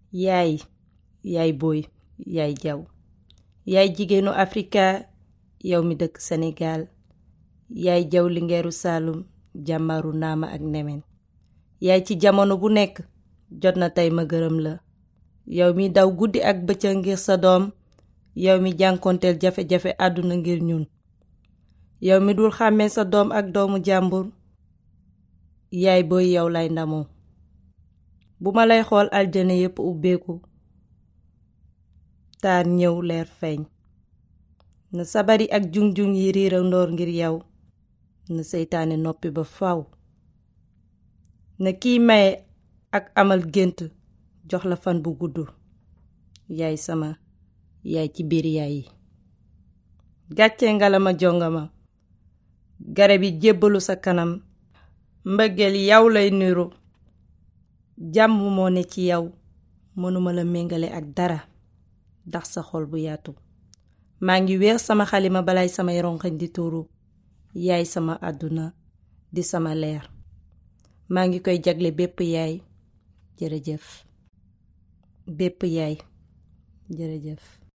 yaay yaay booy yaay jaw yaay jigéenu afrika yow mi dëkk senegaal yaay jaw lingeeru saalum jàmmaru naama ak nemen yaay ci jamono bu nekk jot na tey ma gërëm la yow mi daw guddi ak bëccëg ngir sa doom yow mi jànkonteel jafe-jafe àdduna ngir ñun yow mi dul xàmmee sa doom ak doomu jàmbur yaay booy yow lay ndamoo bu ma lay xool aljana yépp ubbeeku taar ñëw leer feeñ na sabari ak jung-jung yi riira ndoor ngir yow na seytaane noppi ba faw na kiy maye ak amal gént jox la fan bu gudd yaay sama yaay ci biir yaay yi gàcce ngalama jongama garab yi jébbalu sa kanam mbëggeel yow lay niru jàmm moo ne ci yow mënuma la méngale ak dara ndax sa xol bu yaatu maa ngi weer sama xalima balay samay rongañ di tuuru yaay sama àdduna di sama leer maa ngi koy jagle bépp yaay jërëjëf bépp yaay jërëjëf